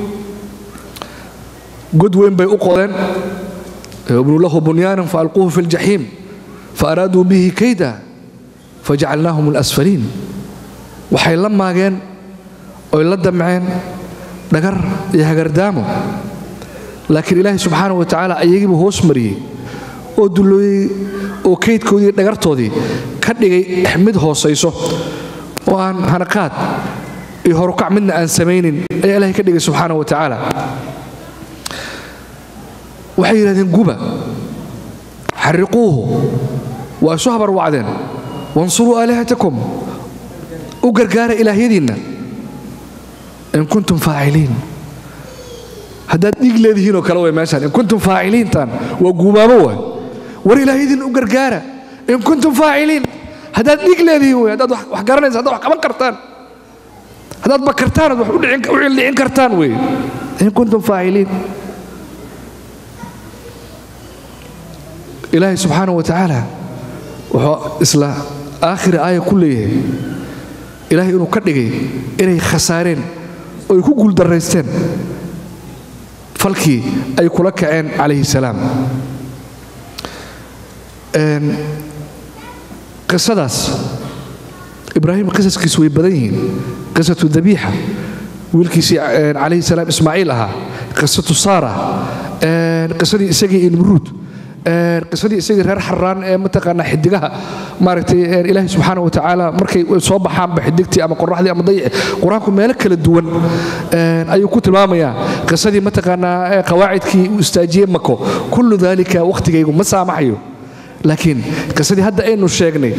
god weyn bay u qodeen ibnu lahu bunyaanan faalquuhu fi ljaxiim faaraaduu bihi kayda fajacalnaahum alasfaliin waxay la maageen oy la damceen dhagar iyo hagardaamo laakiin ilaahay subxaana wa tacaala ayagiibuu hoos mariyey oo dullooyey oo kaydkoodii dhagartoodii ka dhigay mid hoosayso oo aan hanaqaad iyo horukac midna aan samaynin ayaa ilahay ka dhigay subxaana wa tacaala waxay yidhahdeen guba xariquuhu waa isu habar wacdeen wansuruu aalihatakum u gargaara ilaahyadiinna in kuntum faaciliin haddaad dhiig leedihiinoo kale way meeshaan in kuntum faaciliintan waa guubaabo waay war ilaahyadiinna u gargaara in kuntum faaciliin haddaad dhiig leedihiin wey haddaad wax garanaysa haddaad wax qaban kartaan haddaad bakartaan ad wax u cildhicin kartaan wey in kuntum faaciliin ilaahay subxaana wa tacaala wuxuu isla aakhiri aaya ku leeyahay ilaahay inuu ka dhigay inay khasaareen oo ay ku guuldarraysteen falkii ay kula kaceen calayhi salaam qisadaas ibraahim qisaskiisu way badan yihiin qisatu dabiixa wiilkiisii calayhi salaam ismaaciil ahaa qisatu saara qisadii isagii iyo nimruud qisadii isagii reer xaraan ee mataqaanaa xidigaha maaragtay ilaahay subxaana wa tacaala markay soo baxaanba xidigtii ama qoraxdii ama dayici qur-aanku meelo kala duwan ayuu ku tilmaamayaa qisadii mataqaanaa qawaacidkii uu istaajiyey mako kullu daalika wakhtigaygu ma saamaxayo laakiin qisadii hadda aynu sheegnay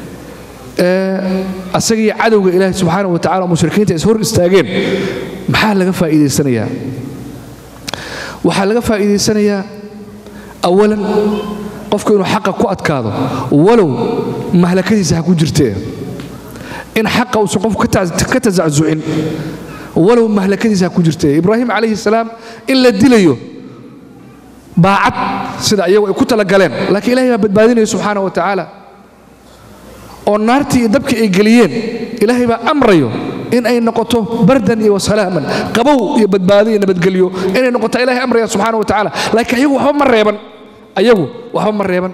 asagii cadowga ilaahay subxaana wa tacala mushrikiinta is hor istaageen maxaa laga faa'iidaysanayaa waxaa laga faa'iidaysanayaa awalan qofku inuu xaqa ku adkaado walow mahlakadiisa ha ku jirtee in xaqa uusan qofku ka tasacsucin walow mahlakadiisa ha ku jirtee ibraahim calayhi salaam in la dilayo baacad sida iyagu ay ku talagaleen laakiin ilahay baa badbaadinaya subxaana wa tacaala oo naartii iyo dabkii ay geliyeen ilaahay baa amrayo in ay noqoto bardan iyo wasalaaman qabow iyo badbaado iyo nabadgelyo inay noqoto ilahay amraya subxaana wa tacaala laakiin ayagu waxba ma reeban ayagu waxba ma reeban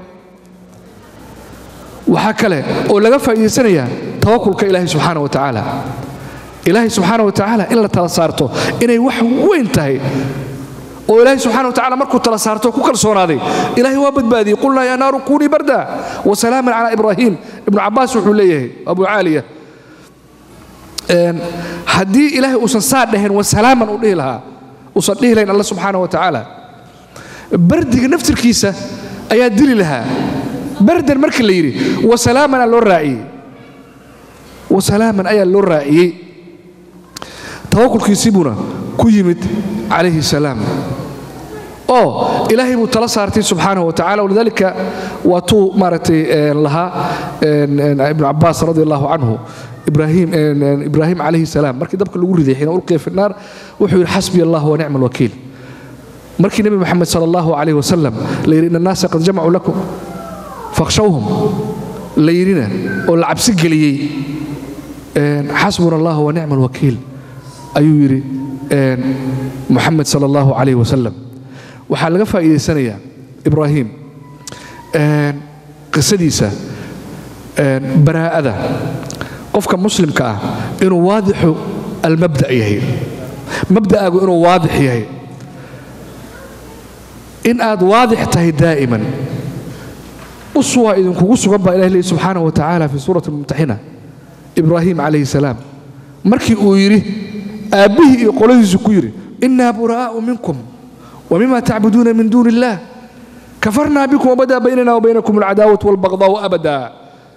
waxaa kale oo laga faa'iidaysanayaa tawakulka ilaahay subxaana wa tacaala ilaahay subxaana wa tacaala in la tala saarto inay wax weyn tahay oo ilaahay subxana wa tacala markuu tala saarto ku kalsoonaaday ilaahay waa badbaadiyey qulnaa yaa naaru kunii barda wasalaaman calaa ibraahiim ibnu cabbaas wuxuu leeyahay abu caaliya haddii ilaahay uusan saa dhaheen wasalaaman u dhihi lahaa uusan dhihi lahayn alla subxaana wa tacaala bardiga naftirkiisa ayaa dili lahaa bardan markii la yidhi wasalaaman aa loo raaciyey wasalaaman ayaa loo raaciyey tawakulkiisiibuna ku yimid calayhi salaam oo ilaahay buu tala saartay subxaanahu wa tacala walidaalika waa tuu maaragtay lahaa ibnu cabbaas radi allahu canhu ibraahim ibraahim calayhi salaam markii dabka lagu riday xiina ulqiya fi nnaar wuxuu yidhi xasbiya allah wa nicma alwakiil markii nebi moxamed sala allahu calayh wasalam la yidhi ina annaasa qad jamacuu lakum fakhshawhum la yidhina oo la cabsi geliyey xasbuna allah wa nicma alwakiil ayuu yidhi muxamed sala allahu calayh wasalam waxaa laga faa'iidaysanayaa ibraahim qisadiisa baraa'ada qofka muslimka ah inuu waadixu almabda' yahay mabda'aagu inuu waadix yahay in aad waadix tahay daa'iman uswaa idinkugu sugan baa ilahi leeyi subxaana wa tacaala fi suurati almumtaxina ibraahim calayhi salaam markii uu yidhi aabbihii iyo qoladiisu ku yidhi innaa buraa'u minkum wa mima tacbuduuna min duuni illaah kafarnaa bikum wabadaa baynana wa baynakum alcadaawatu walbaqdaa'u abadaa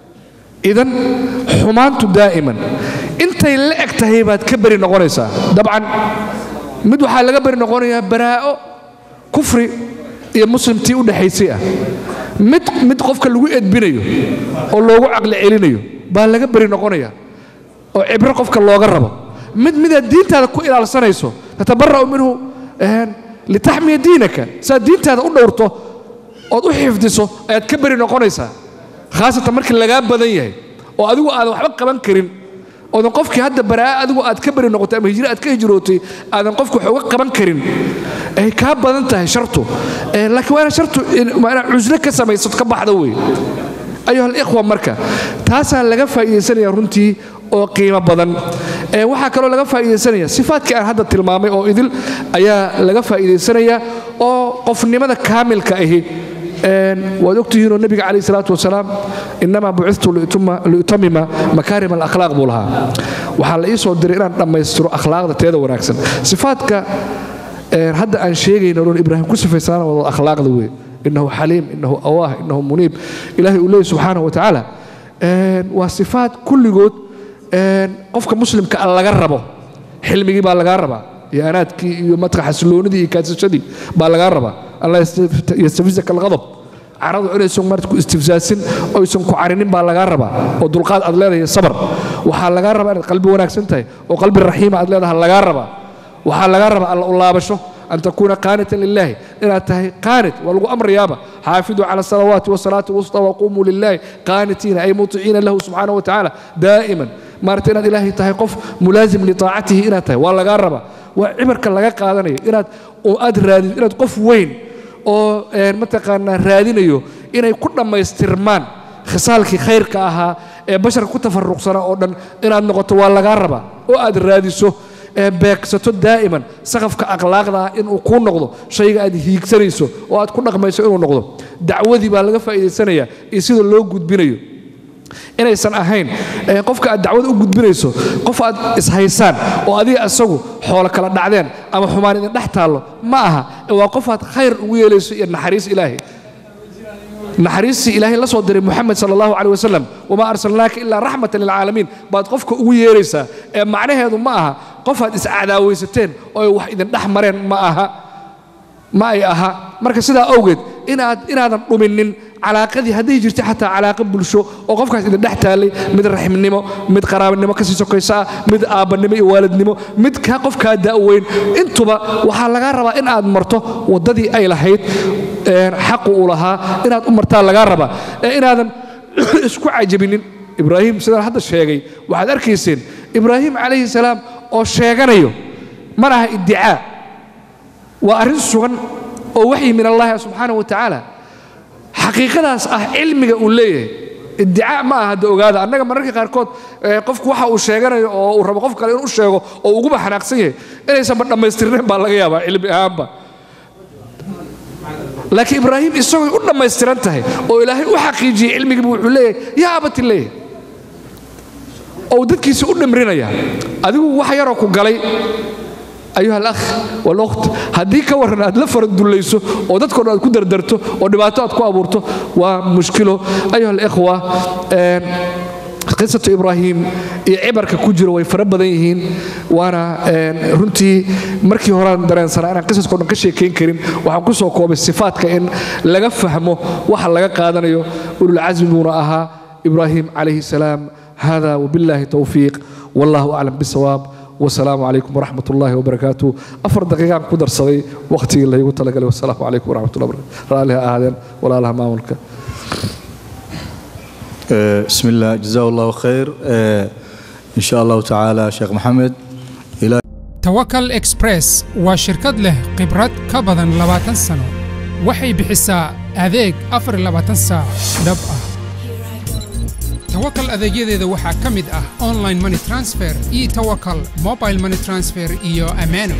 idan xumaantu daa'iman intay la eg tahay baad ka beri noqonaysaa dabcan mid waxaa laga beri noqonayaa baraa'o kufri iyo muslimtii u dhexaysay ah mid mid qofka lagu edbinayo oo loogu caqli celinayo baa laga beri noqonaya oo cibro qofka looga rabo mid midaad diintaada ku ilaalsanayso tatabara'u minhu litaxmiya diinaka saad diintaada u dhowrto ood u xifdiso ayaad ka beri noqonaysaa khaasatan markii lagaa badan yahay oo adigu aadan waxba qaban karin oodan qofkii hadda baraa'a adigu aad ka beri noqotay ama hijro aad ka hijrootay aadan qofki wax uga qaban karin ay kaa badan tahay shartu laakiin waa ina shartu waa inaad cuslo ka samaysad ka baxda wey ayuha alikhwa marka taasaa laga faa'iidaysanaya runtii oo qiimo badan waxaa kaloo laga faa'iidaysanaya sifaadkii aan hadda tilmaamay oo idil ayaa laga faa'iidaysanaya oo qofnimada kaamilka ahi waad ogtihiinoo nebiga calayh salaatu wasalaam innamaa bucithtu liutamima makaarim alakhlaaq buu lahaa waxaa la ii soo diray inaan dhammaystiro akhlaaqda teeda wanaagsan sifaadka hadda aan sheegayno oon ibraahim ku sifaysanaana wada akhlaaqda wey inahu xaliim inahu awaah inahu muniib ilahay uu leeyay subxaanahu wa tacaala waa sifaad kulligood qofka muslimka a laga rabo xilmigii baa lagaa rabaa iyo anaadkii iyo madka xasiloonidii iyo kaasashadii baa lagaa rabaa allah yastafisaka alqadab caradu inaysan marta ku istifsaasin oysan ku carinin baa lagaa rabaa oo dulqaad aad leedahay sabar waxaa lagaa rabaa inaad qalbi wanaagsan tahay oo qalbi raxiima aad leedahay lagaa rabaa waxaa lagaa rabaa alla u laabasho an takuuna qaanitan lilaahi inaad tahay qaanit waa lagu amrayaaba xaafiduu cala asalawaati wasalaati alwusta waqumuu lilaahi qaanitiina ay muticiina lahu subxaanahu wa tacaala daa'iman maarata inaad ilaahay tahay qof mulaasim litaacatihi inaad tahay waa lagaa rabaa waa cibarka laga qaadanayo inaad oo aad raadid inaad qof weyn oo mataqaanaa raadinayo inay ku dhammaystirmaan khisaalkii khayrka ahaa ee basharka ku tafaruqsana oo dhan inaad noqoto waa lagaa rabaa oo aad raadiso ee beegsato daa'iman saqafka akhlaaqda ah inuu kuu noqdo shayga aad hiigsanayso oo aad ku dhaqmayso inuu noqdo dacwadii baa laga faa'iidaysanaya iyo sida loo gudbinayo inaysan ahayn qofka aad dacwada u gudbinayso qof aad ishaysaan oo adiga isagu xoolo kala dhacdeen ama xumaan idin dhex taallo ma aha waa qof aad khayr ugu yeelayso iyo naxariis ilaahay naxariistii ilaahay la soo diray moxamed sala allahu caleh wasalam wamaa arsalnaaka ilaa raxmatan lilcaalamiin baad qofka ugu yeeraysaa ee macnaheedu ma aha qof aad iscadaawaysateen oo ay wax idin dhex mareen ma aha ma ay aha marka sidaa awgeed inaad inaadan dhuminin calaaqadii hadday jirta xataa calaaqa bulsho oo qofkaas idin dhex taallay mid raximnimo mid qaraabinimo kasii sokaysa ah mid aabbanimo iyo waalidnimo mid kaa qofkaa da'weyn intuba waxaa lagaa rabaa in aad marto waddadii ay lahayd xaqu uu lahaa inaad u martaa lagaa rabaa ee inaadan isku cajabinin ibraahim sidaan hadda sheegay waxaad arkayseen ibraahim calayhi salaam oo sheeganayo mana aha iddicaa waa arrin sugan oo waxyi min allahi subxaana wa tacaala xaqiiqadaas ah cilmiga uu leeyahay iddicaa ma aha hadda ogaada annaga mararka qaarkood qofku waxa uu sheeganayo oo uu rabo qof kale inuu sheego oo uguba xanaaqsan yahay inaysanba dhammaystirnayn baa laga yaabaa cilmi ahaanba laakiin ibraahim isagooy u dhammaystiran tahay oo ilaahay u xaqiijiyey cilmigiibu wuxuu leeyahay yaa abati leeyahay oo dadkiisa u dhamrinaya adigu wax yaroo ku galay ayuha alakh waluht haddii ka warran aad la faradullayso oo dadkao dhan aad ku dardarto oo dhibaato aad ku abuurto waa mushkilo ayuha alikhwa qisatu ibraahim iyo cibarka ku jiro way fara badan yihiin waana runtii markii horean dareensanaa inaan qisaskao dhan ka sheekayn karin waxaan ku soo koobay sifaadka in laga fahmo waxa laga qaadanayo ululcasmi buuna ahaa ibraahim calayhi salaam hada wabillahi towfiiq wallahu aclam bisawaab والسلام عليكم ورحمة الله وبركاته أفر دقيقة قدر صغي وقتي اللي يقول تلقى والسلام عليكم ورحمة الله وبركاته رأى أهدين ولا لها ماملك بسم الله جزاه الله خير إن شاء الله تعالى شيخ محمد إلى توكل إكسبريس وشركة له قبرات كبدا لباتن سنة waxay bixisaa adeeg afar iyo labaatan saac dhab ah tawakal adeegyadeeda waxaa ka mid ah online money transfer e tawakal mobile money transfer iyo amano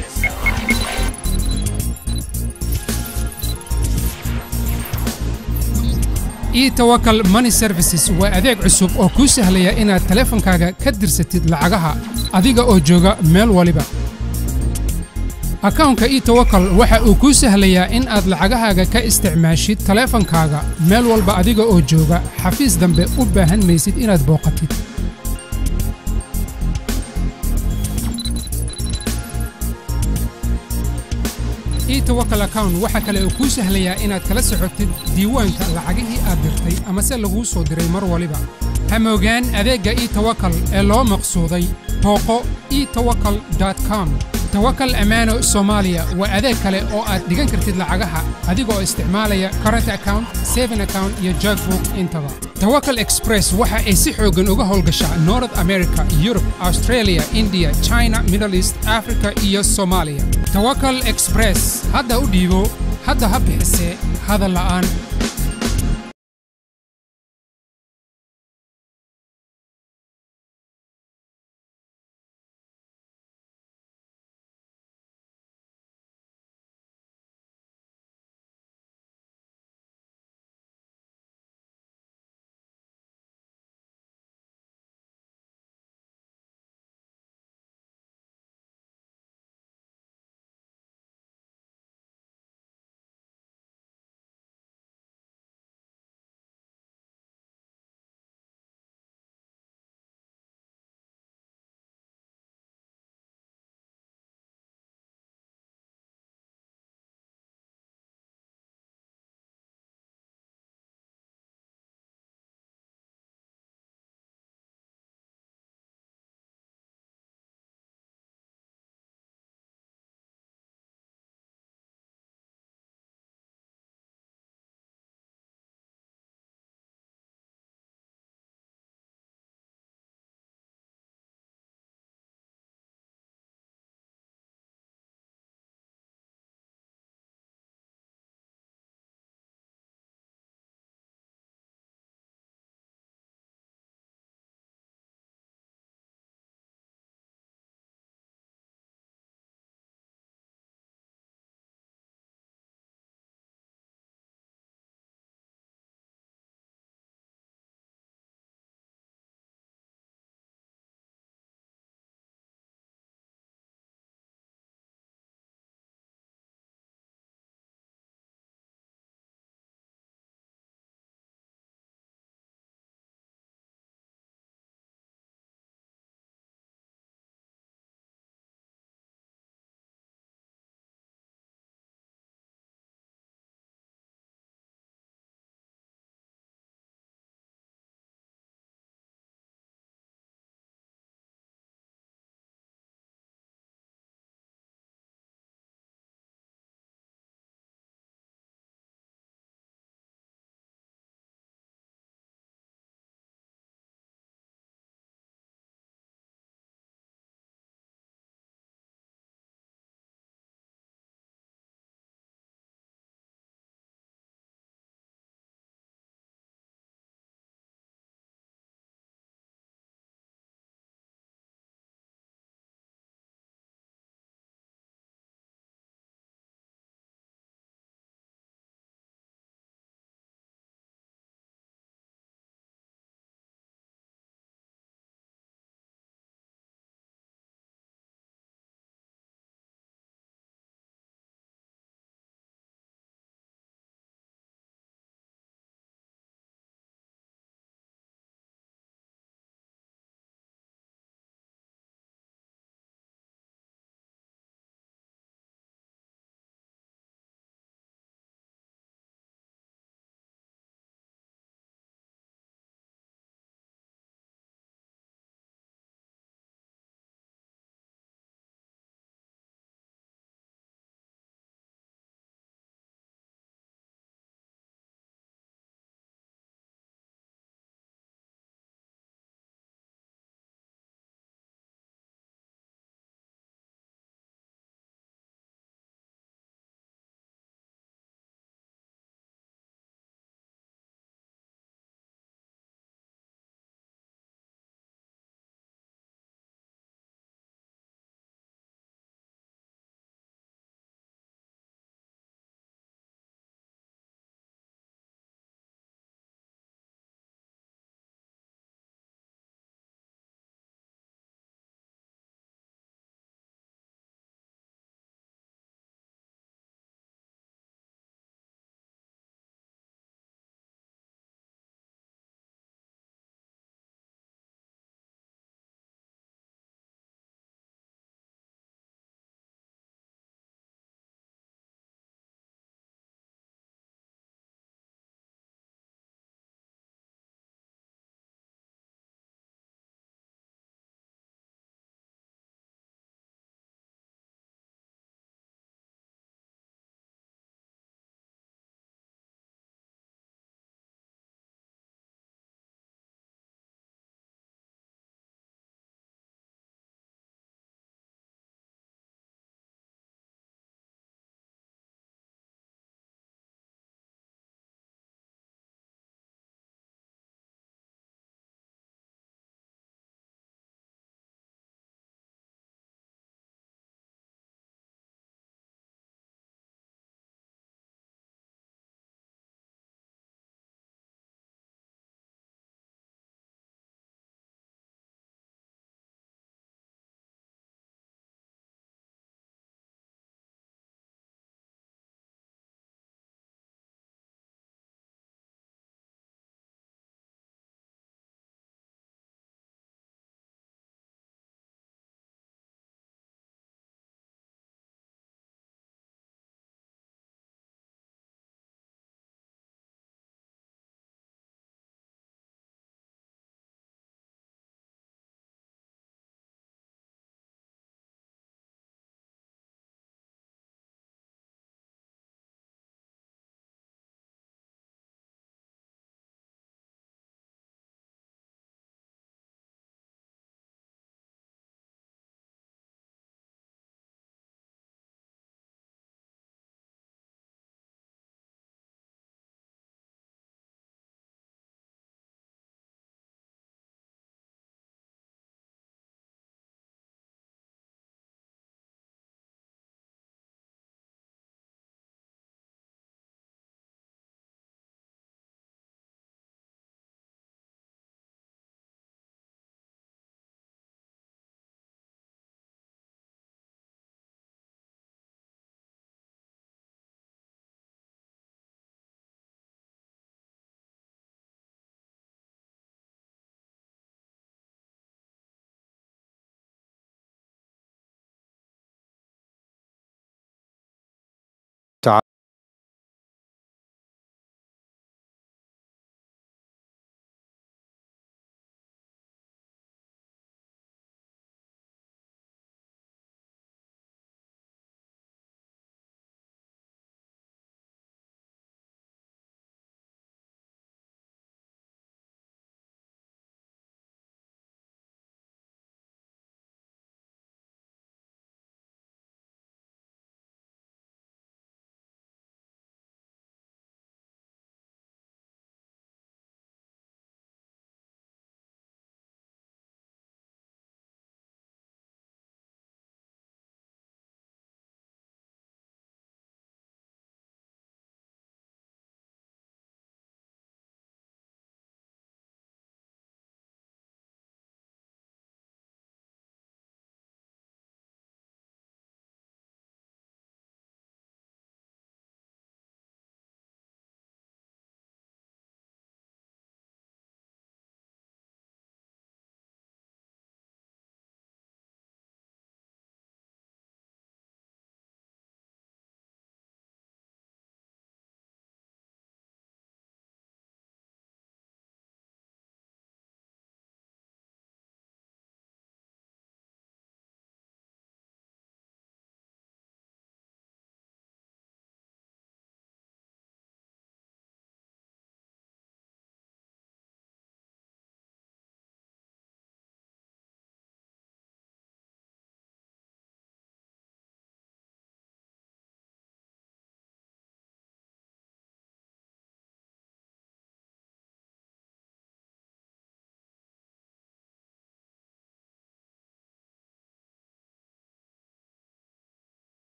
e tawakal money services waa adeeg cusub oo kuu sahlaya inaad taleefankaaga ka dirsatid lacagaha adiga oo jooga meel waliba akawnka e tawakal waxa uu kuu sahlayaa in aad lacagahaaga ka isticmaashid taleefankaaga meel walba adiga oo jooga xafiis dambe u baahan maysid inaad booqatid e tawakal account waxa kale uu kuu sahlayaa inaad kala socotid diiwaanka lacagihii aad dirtay amase laguu soo diray mar waliba hamoogaan adeegga e tawakal ee loo maqsuuday booqo e tawakal com tawakal ammaano soomaaliya waa adeeg kale oo aad dhigan kartid lacagaha adigoo isticmaalaya current account saving account iyo jogbook intaba tawakal express waxa ay si xooggan uga howlgashaa north america yurub australia india china middle east africa iyo soomaaliya tawakal express hadda u dhiibo hadda ha bixisee hadal la'aan